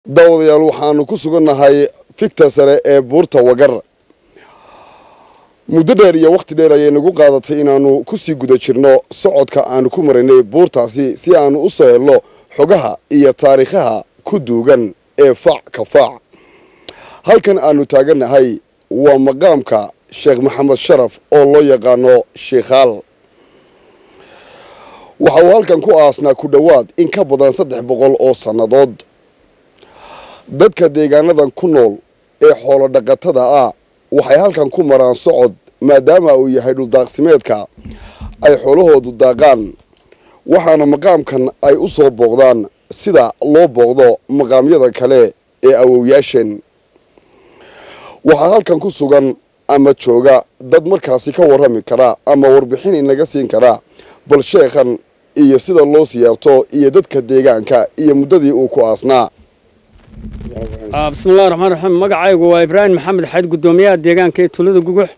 daawadayaal waxaanu ku sugannahay fikta sare ee buurta wagar muddo dheer iyo wakhti dheer ayay nagu qaadatay inaannu ku sii guda jirno socodka aanu ku maraynay buurtaasi si aanu u soo helno xogaha iyo taariikhaha ku duugan ee faac ka faac halkan aanu taagannahay waa maqaamka sheekh maxamed sharaf oo loo yaqaano sheikhaal waxa uu halkan ku aasnaa ku dhowaad in ka badan saddex boqol oo sannadood dadka deegaanadan ku nool ee xoolo dhaqatada ah waxay halkan ku maraan socod maadaama uu yahay dhuldaaqsimeedka ay xoolahoodu daaqaan waxaana maqaamkan ay u soo booqdaan sida loo booqdo maqaamyada kale ee awowyaashan waxaa halkan ku sugan ama jooga dad markaasi ka warrami kara ama warbixin inaga siin kara bal sheekhan iyo sida loo siyaarto iyo dadka deegaanka iyo muddadii uu ku aasnaa bismillahi raxmaan raxiim magacaygu waa ibraahim maxamed xayd guddoomiyaha deegaanka ee tuulada gugux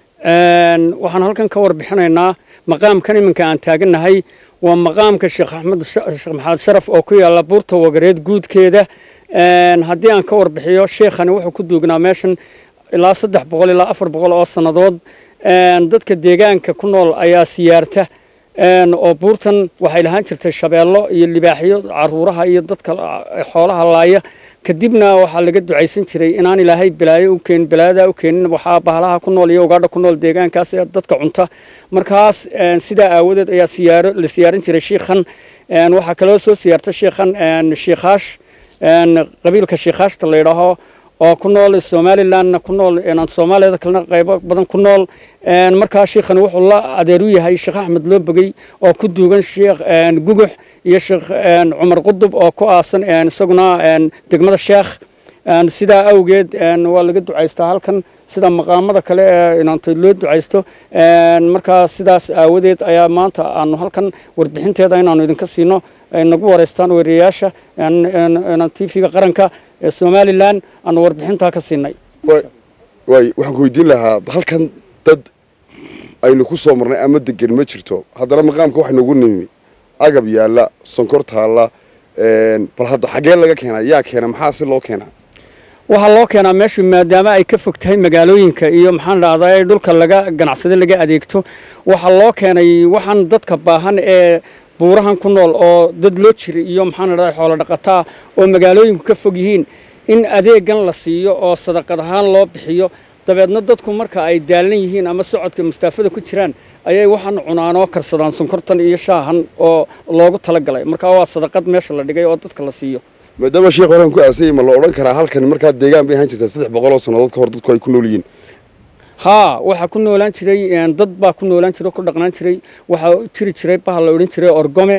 waxaan halkan ka warbixinaynaa maqaamkan iminka aan taagannahay waa maqaamka sheekh axmed sheekh maxamed sharaf oo ku yaalla buurta wagareed guudkeeda haddii aan ka warbixiyo sheekhani wuxuu ku duugnaa meeshan ilaa saddex boqol ilaa afar boqol oo sannadood dadka deegaanka ku nool ayaa siyaarta oo buurtan waxay lahaan jirtay shabeello iyo libaaxyo caruuraha iyo dadka xoolaha laaya kadibna waxaa laga ducaysan jiray inaan ilaahay balaayo u keenin balaayadaa u keenin waxaa bahalaha ku nool iyo ugaadha ku nool deegaankaas ee dadka cunta markaas sidaa aawadeed ayaa siyaaro la siyaarin jiray shiikhan waxaa kaloo soo siyaarta shiikhan shiikhaash qabiilka shiikhaashta la yidhaaho oo ku nool somalilandna ku nool soomaaliyada kalena qaybo badan ku nool markaa sheikhan wuxuu la adeer u yahay sheekh axmed loo bogey oo ku duugan sheekh gugux iyo sheekh cumar qudub oo ku aasan isaguna degmada sheekh sidaa awgeed waa laga ducaystaa halkan sida maqaamada kale ee inaantoy loo ducaysto markaa sidaas aawadeed ayaa maanta aanu halkan warbixinteeda inaanu idinka siino ay nagu wareystaan weerayaasha tv-ga qaranka ee somalilan aanu warbixintaa ka siinay waay waxaan ku weydiin lahaa halkan dad aynu ku soo marnay ama degan ma jirto haddana maqaamka waxa nagu nimi agab yaalla sonkor taalla bal hadda xaggee laga keenaa yaa keena maxaa si loo keenaa waxaa loo keenaa meeshu maadaama ay ka fog tahay magaalooyinka iyo maxaan dhahdaa dhulka laga ganacsada laga adeegto waxaa loo keenay waxaan dadka baahan ee buurahan ku nool oo dad loo jiray iyo maxaan dhahdaa xoolo dhaqataa oo magaalooyinku ka fog yihiin in adeegan la siiyo oo sadaqad ahaan loo bixiyo dabeedna dadku marka ay daalan yihiin ama socodka mustaafada ku jiraan ayay waxaan cunaanoo karsadaan sonkortan iyo shaahan oo loogu talagalay markaa waa sadaqad meesha la dhigay oo dadka la siiyo maadaama sheekh horaan ku aasayay ma la odhan karaa halkan markaa deegaan bay ahaan jirtaa saddex boqol oo sannadood ka hor dadku ay ku nool yihiin haa waxaa ku noolaan jiray dad baa ku noolaan jiray oo ku dhaqnaan jiray waxaa jiri jiray bahal la odhan jiray orgome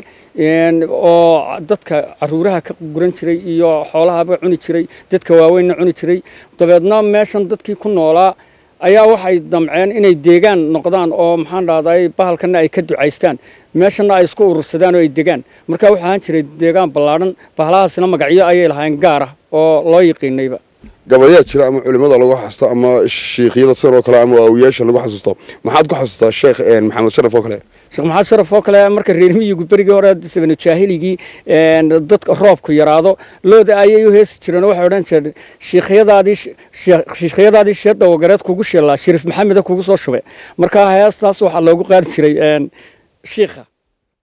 oo dadka caruuraha ka guran jiray iyo xoolahaba cuni jiray dadka waaweynna cuni jiray dabeedna meeshan dadkii ku noolaa ayaa waxay damceen inay deegaan noqdaan oo maxaan dhahday bahalkana ay ka ducaystaan meeshana ay isku urursadaan oo ay degaan marka waxaa ahaan jiray deegaan ballaadhan bahalahaasina magacyo ayay lahayn gaar ah oo loo yiqiinayba gabayaa jira ama culimada lagu xasuusto ama shiikyada sidan oo kale ama waawiyaasha lagu xasuusto maxaad ku xasuustaa sheekh maxamed sharaf oo kale sheekh maxamed sharaf oo kale marka reer miyigu berigii hore sabanu jaahiligii dadka roobku yaraado looda ayay u heesi jireen oo waxay odhan jireen shiikhyadaadii shiikhyadaadii sheedda wagareed kugu sheelaa shariif maxameda kugu soo shube marka heestaas waxaa loogu qaadi jiray shiikha